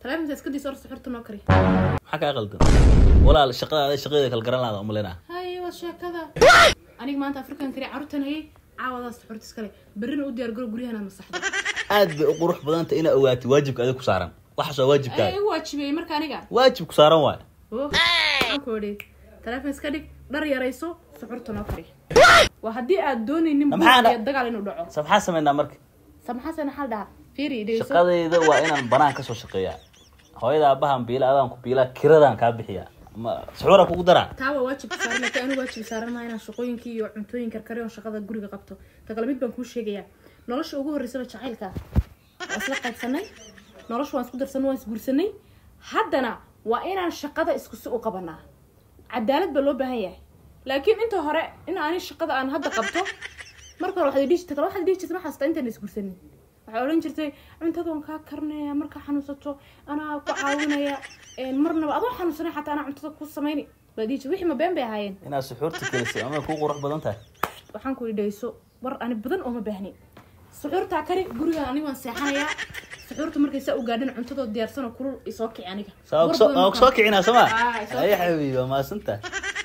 taleefonka iska diis or suxurta noo kari maxaa kaa qaldan walaal shaqada shaqadeeda kala garan laada umalena haye waa sheekada aniga maanta afrikan kari carruurtan hayay caawadaas suxurta iskale berrina u diyaar garo guryahan aad masaxdo aad bay u qurux badanta inaa ogaatay waajibka adiga ku saaran waxaas waa ay waajibkaaga igu waajibiyey marka aniga waajib ku saaran waay Oh, waxaan ku idhi taleefon iska dhig dhar yarayso suxurta noo kari waa haddii aad doonaynin buuq Maxaa dha- iyo dagaal inuu dhaco sa maxaa sameynaa marka samaxasan xal dhaha fiiri dhegeyso shaqadayda waa inaan banaan kasoo shaqeeyaa hooyada abahan biila adaan ku biila kiradaan kaa bixiyaa ma suxuura kugu daraa taa waa waajib saaran laakiin anigu waajib saaran maa inaan shaqooyinkii iyo cuntooyin karkari oo shaqada guriga qabto ta kale mid baan kuu sheegayaa nolosha ugu horreysaba jacaylka waa isla qaybsanay nolosha waan isku darsanay waan isguursanay haddana waa inaan shaqada isku si u qabanaa cadaalad baa loo baahan yahay laakiin inta hore in ani shaqada aan hadda qabto marka hore waxaad dhihi jirtay kale waxaad dhihi jirtay ma xasuusta intaan isguursanin waxay odhan jirtay cuntada waan kaa karinaya markaa xanuunsato anaa ku caawinaya een, marnaba adoo xanuunsanay xataa anaa cuntada ku samayni baa dhihi jirtay wixii ma been bay ahaayeen inaad suxuurta kelisay ama kuu qurux badan tahay waxaan ku idhayso war ani badan ooma baahni suxuurtaa kari gurigaan aniga waan seexanayaa suxuurta markay saa u gaadhin cuntadoo diyaarsanoo kulul isoo kici aniga saa War soo badan ma soo kicinaa soo ma Ah, soo ay kici. xabiibi waa mahadsantahay